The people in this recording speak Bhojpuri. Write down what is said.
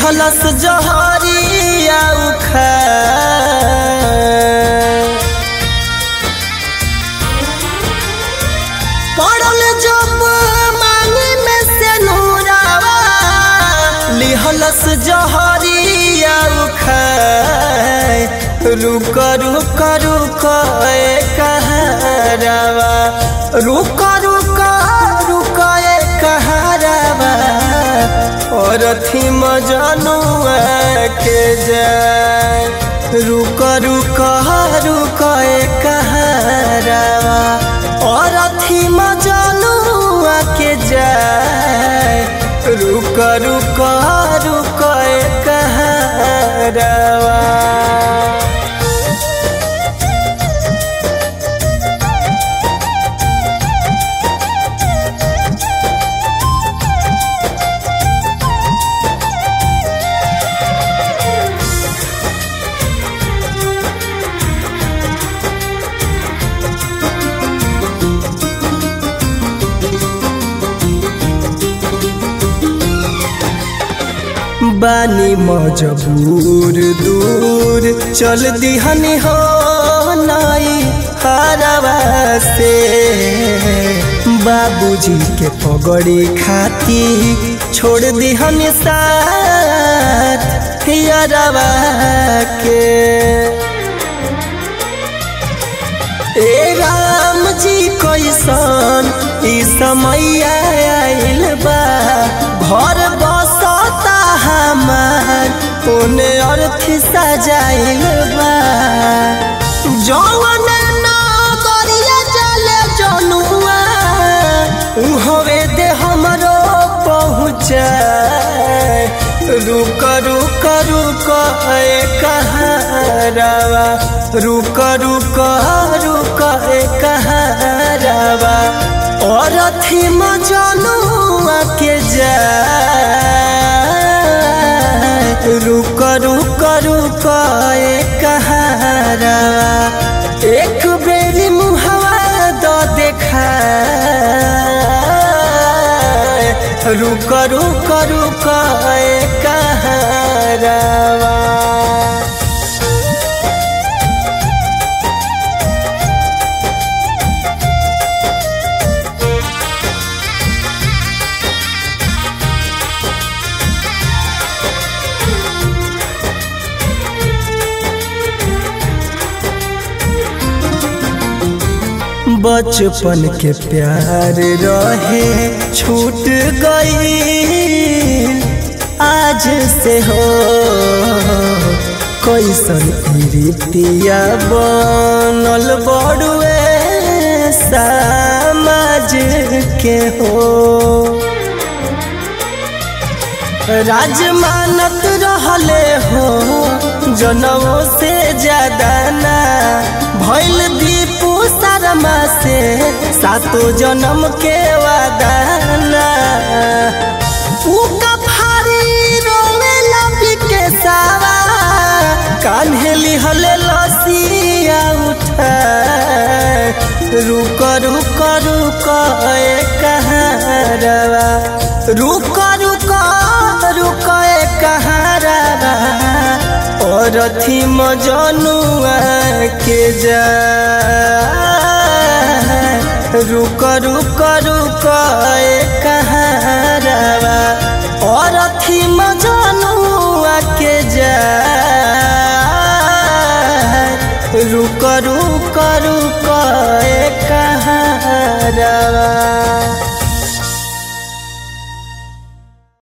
लिहलस जहरिया उखा पड़ल जब मांगी में से नूरावा लिहलस जहरिया उखा रुक रुक रुक ए कहरावा रुक रुक रुक ए कहरावा और थी मजनुआ के जाए रुक रुक रुक ए कहरावा और थी मजनुआ के जाए रुक रुक रुक ए कहरावा बानी मजबूर दूर चल दिहनी हो नाई हरवा से बाबूजी के पगड़ी खाती छोड़ दिहनी साथ हियरवा के ए राम जी कैसन ई समय आइल बा घर बसता हमार ओने अर्थी सजाइल बा जौन नगरिया चले जनुआ उहवे दे हमरो पहुँचा रुक रुक रुक ए कहरावा रुक रुक रुक ए कहरावा और थी मजनुआ के जा रुक रुक रुक ए कहरावा एक बेरी मुहवा द देखा रुक रुक रुक ए कहरावा बचपन के प्यार रहे छूट गई आज से हो कैसन रीतिया बनल बड़ुए समाज के हो राज मानत रहले हो जनमों से ज्यादा ना भैल दीपू शर्मा से सातो जन्म के वादाना उका फारी रोवे लपी के सावा कान्हे लिहले लसिया उठा रुक रुक रुक ए कहरवा रुक रुक रुक ए कहरवा और थी मजनुआ के जा रुक रुक रुक ए कहरवा और थी मजनुआ के जा रुक रुक रुक ए कहरवा